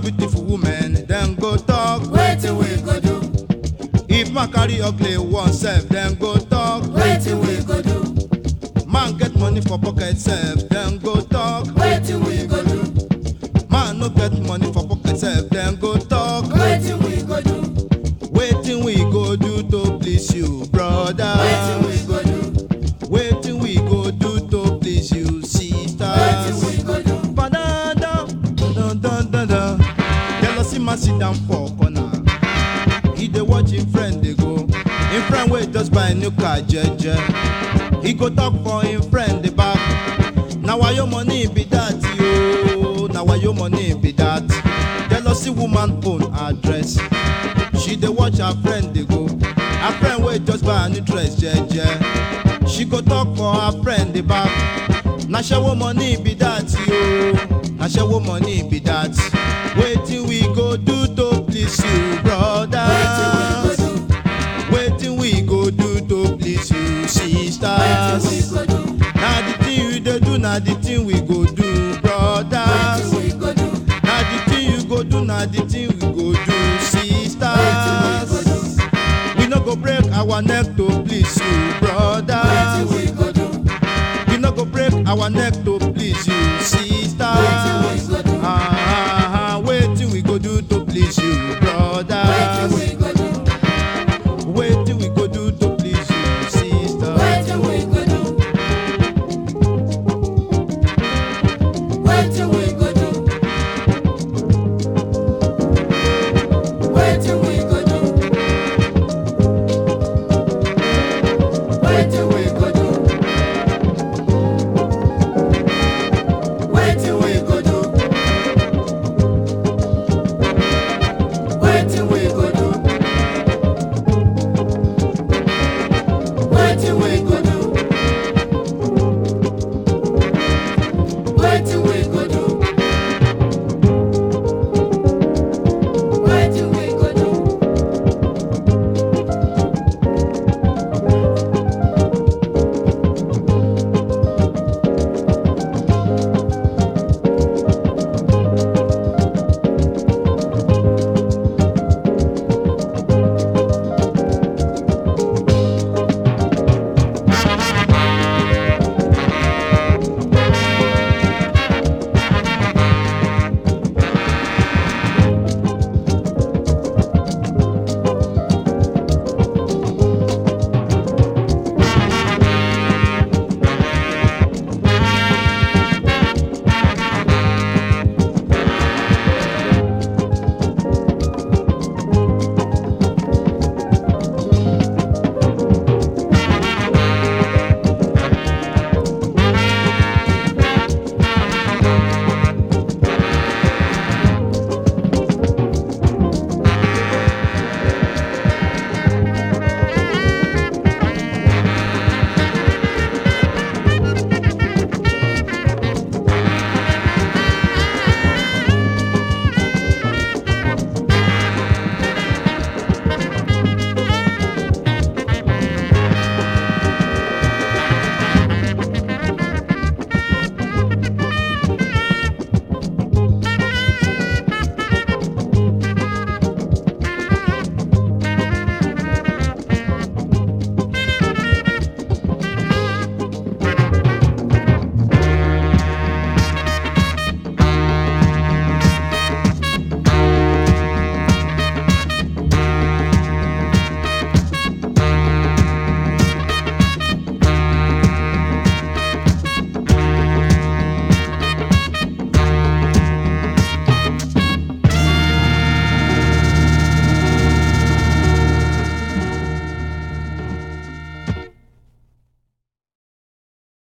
beautiful woman, then go talk. Wetin we go do? If man carry ugly one self, then go talk. Wetin we go do? Man get money for pocket self, then go talk. Wetin we go do? Man no get money for pocket self, then go talk. Wetin we go do? Wetin we go do to please you, brother? Wetin we go do? Wetin we go do to please you, Wetin sisters? we go do? Ba-da-da, da-da-da-da. Jealousy man sit down for corner. He dey watch him friend dey go. Him friend wey just buy new car jeje. He go talk for him friend dey back. Na why your money be that yo? Na why your money be that? Jealousy woman own address. She dey watch her friend dey go. Her friend wey just buy a new dress jeje. She go talk for her friend dey back. Na shewo money be that yo. Na shewo money be that. Wetin we go do to please you, brother? Wetin we go do? Wetin we go do to please you, Wetin sisters? we go do? Na the thing you dey do, na the thing we go do, brothers. Wetin we go do? Na the thing you go do, na the thing we go do, sisters. We no go break our neck to please you, Wetin brothers. we go do? We no go break our neck to please you, Wetin we sisters.